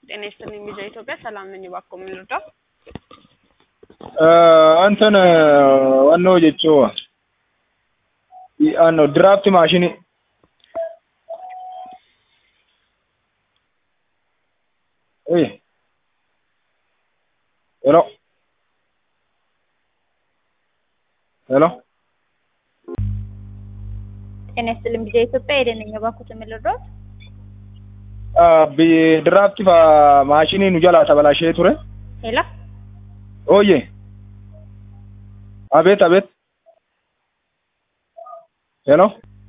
ጤና ይስጥልኝ ቪዛ ኢትዮጵያ ሰላም ነኝ። እባክዎ ምን ልርዳው? እንትን ዋናው jechuu ano draft maashinii Oye. Hello. Hello. ጤና ይስጥልኝ ቪዛ ኢትዮጵያ ሄደን ነኝ። እባክዎት ምን ልርዳዎት? ድራፍቲ maashinii nu jalaa tabalashee ture. ሄሎ Oye. አቤት አቤት። ሄሎ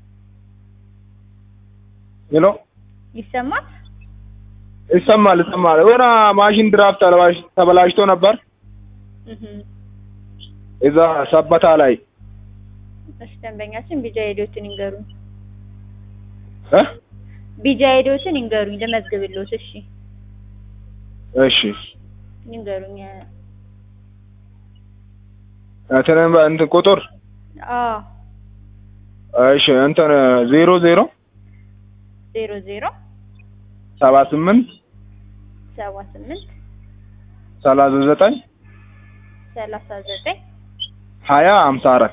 ሄሎ ይሰማል? ይሰማል ይሰማል። የሆነ ማሽን ድራፍት ተበላሽቶ ነበር እህ እዛ ሰበታ ላይ እሺ፣ ደንበኛችን ቢጃ ሄዶትን ይንገሩኝ። እ ቢጃ ሄዶትን ይንገሩኝ ልመዝግብልዎት። እሺ እሺ ይንገሩኝ። እንትን እንትን ቁጥር አዎ እሺ እንትን ዜሮ ዜሮ ዜሮ ዜሮ ሰባ ስምንት ሰባ ስምንት ሰላሳ ዘጠኝ ሰላሳ ዘጠኝ ሀያ ሀምሳ አራት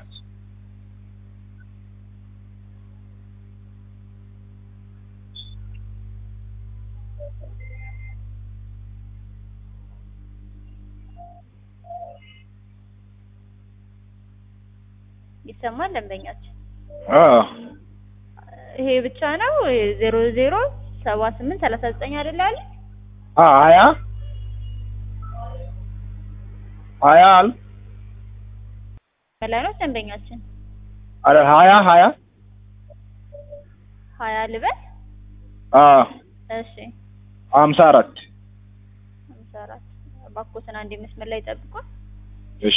ይሰማል? ደንበኛችን አዎ ይሄ ብቻ ነው? ዜሮ ዜሮ ሰባ ስምንት ሰላሳ ዘጠኝ አይደለ ያለ? አ ሀያ ሀያ አል በላይ ነው ደንበኛችን። አረ ሀያ ሀያ ሀያ ልበል? አ እሺ ሀምሳ አራት ሀምሳ አራት እባክዎትን አንዴ መስመር ላይ ጠብቁን። እሺ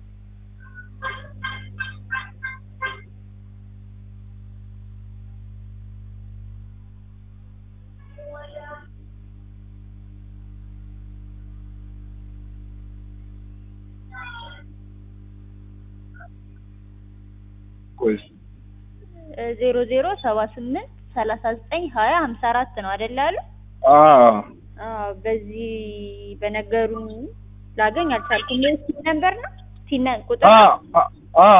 ቆይ ዜሮ ዜሮ ሰባ ስምንት ሰላሳ ዘጠኝ ሀያ ሀምሳ አራት ነው አይደለ ያሉ? አ አዎ በዚህ በነገሩን ላገኝ አልቻልኩም። ይህ ሲን ነምበር ነው ሲን ቁጥር አ ነው? አ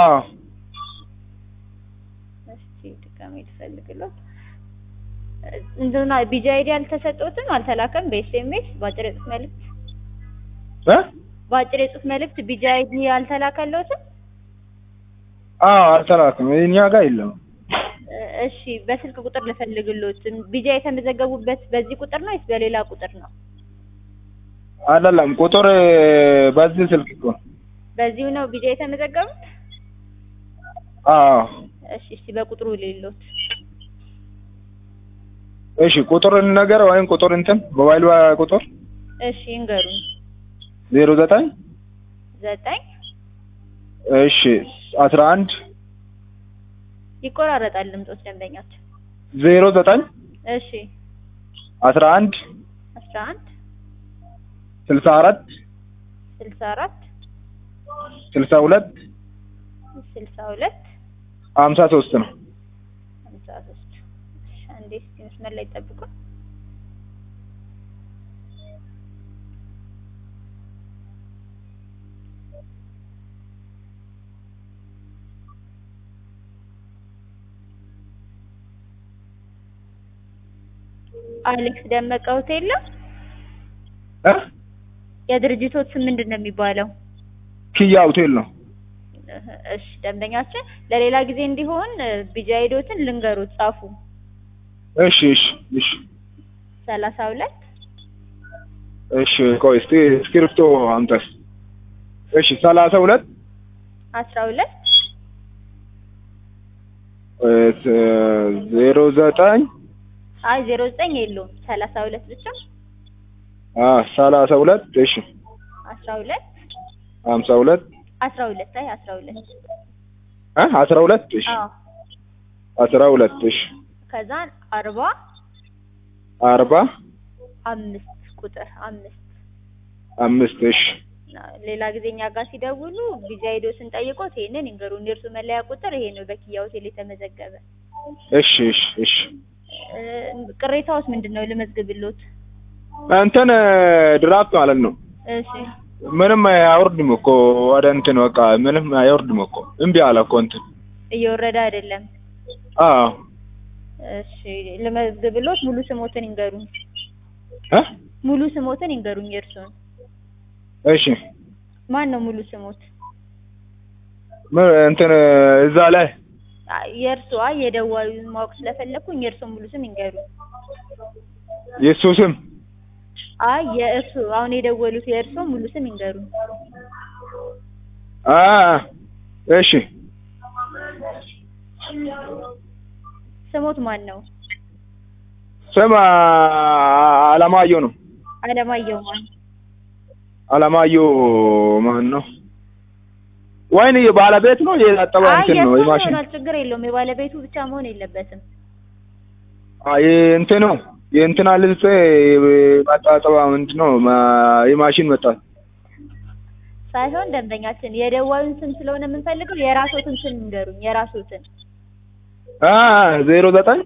እስኪ ድጋሜ ልፈልግሎት። እንትና ቢጂ አይዲ አልተሰጠዎትም? አልተላከም? በኤስኤምኤስ በአጭር የጽሁፍ መልእክት እ በአጭር የጽሁፍ መልእክት ቢጂ አይዲ አልተላከለዎትም? አ አልተላክም እኛ ጋር የለም። እሺ በስልክ ቁጥር ልፈልግሎት። ቢጂ የተመዘገቡበት በዚህ ቁጥር ነው ወይስ በሌላ ቁጥር ነው? አይደለም ቁጥር በዚህ ስልክ እኮ ነው። በዚሁ ነው ቢጂ የተመዘገቡት? አዎ እሺ እስቲ በቁጥሩ ሌሎት እሺ ቁጥር ነገር ወይም ቁጥር እንትን ሞባይል ቁጥር እሺ ይንገሩኝ። ዜሮ ዘጠኝ ዘጠኝ እሺ አስራ አንድ ይቆራረጣል ድምጾች ደንበኛችን። ዜሮ ዘጠኝ እሺ አስራ አንድ አስራ አንድ ስልሳ አራት ስልሳ አራት ስልሳ ሁለት ስልሳ ሁለት ሀምሳ ሶስት ነው። ሀምሳ ሶስት እሺ አንዴ እስኪ መስመር ላይ ጠብቁ። አሌክስ ደመቀ ሆቴል ነው? እ የድርጅቶት ስም ምንድን ነው የሚባለው? ኪያ ሆቴል ነው። እሺ ደንበኛችን ለሌላ ጊዜ እንዲሆን ቢጂ አይዲዎትን ልንገሩት ጻፉ። እሺ እሺ እሺ ሰላሳ ሁለት እሺ ቆይ እስቲ እስክሪፕቶ አምጣስ። እሺ ሰላሳ ሁለት አስራ ሁለት ዜሮ ዘጠኝ አይ ዜሮ ዘጠኝ የለውም ሰላሳ ሁለት ብቻ አ ሰላሳ ሁለት እሺ አስራ ሁለት ሀምሳ ሁለት አስራ ሁለት አይ አስራ ሁለት እ አስራ ሁለት እሺ አዎ አስራ ሁለት እሺ ከዛን አርባ አርባ አምስት ቁጥር አምስት አምስት እሺ ሌላ ጊዜ እኛ ጋር ሲደውሉ ቢዚ አይዶ ስንጠይቆት ይሄንን ይንገሩን። የእርሱ መለያ ቁጥር ይሄ ነው፣ በኪያ ሆቴል የተመዘገበ። እሺ እሺ እሺ እ ቅሬታውስ ምንድን ነው? ልመዝግብሎት። እንትን ድራፍት ማለት ነው። እሺ ምንም አይወርድም እኮ ወደ እንትን በቃ ምንም አይወርድም እኮ እምቢ አለ እኮ እንትን እየወረደ አይደለም። አዎ እሺ ልመዝግብሎት ሙሉ ስሞትን ይንገሩኝ። እ ሙሉ ስሞትን ይንገሩኝ የእርሱን። እሺ ማን ነው ሙሉ ስሞት? ምን እንትን እዛ ላይ አይ፣ የእርሱ አይ የደዋዩን ማወቅ ስለፈለኩኝ የእርሱን ሙሉ ስም ይንገሩኝ። የእሱ ስም አይ የእርሱ አሁን የደወሉት የእርሱ ሙሉ ስም ይንገሩኝ። አ እሺ ስሞት ማን ነው? ስም አለማየሁ ነው። አለማየሁ ማን? አለማየሁ ማን ነው? ወይን የባለቤት ነው የታጠበ አይ እንትን ነው የእርሱ የማሽን ይሆናል፣ ችግር የለውም። የባለቤቱ ብቻ መሆን የለበትም። አይ እንትን ነው የእንትና ልብስ ማጣጠባ ምንድን ነው ማ- የማሽን መጣ ሳይሆን ደንበኛችን የደዋዩን ስም ስለሆነ የምንፈልገው የራሶትን ስም ይንገሩኝ። የራሶትን አ ዜሮ ዘጠኝ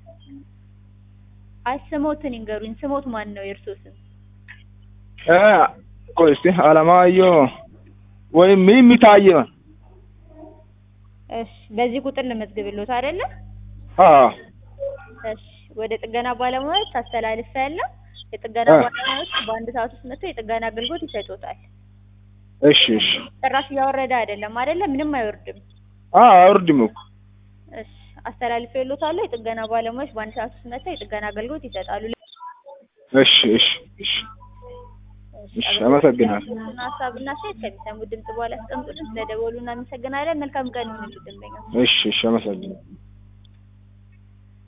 አይ ስሞትን ይንገሩኝ። ስሞት ማን ነው የእርሶ ስም? አ ቆይ እስቲ አለማየሁ ወይም ሚሚ ታየ እሺ በዚህ ቁጥር ልመዝግብሎት አይደለ? አ እሺ ወደ ጥገና ባለሙያዎች አስተላልፈ ያለው የጥገና አ። ባለሙያዎች በአንድ ሰዓት ውስጥ መጥተው የጥገና አገልግሎት ይሰጡታል። እሺ እሺ ጭራሽ እያወረደ አይደለም አይደለ? ምንም አይወርድም። አ አይወርድም እኮ እሺ አስተላልፈ ይሎታል። የጥገና ባለሙያዎች በአንድ ሰዓት ውስጥ መጥተው የጥገና አገልግሎት ይሰጣሉ። እሺ እሺ እሺ እሺ አመሰግናለሁ እና ሀሳብና ሴት ከሚሰሙ ድምጽ በኋላ አስቀምጡልን። ስለደወሉ እናመሰግናለን። መልካም ቀን ይሁንልህ ደንበኛ። እሺ እሺ አመሰግናለሁ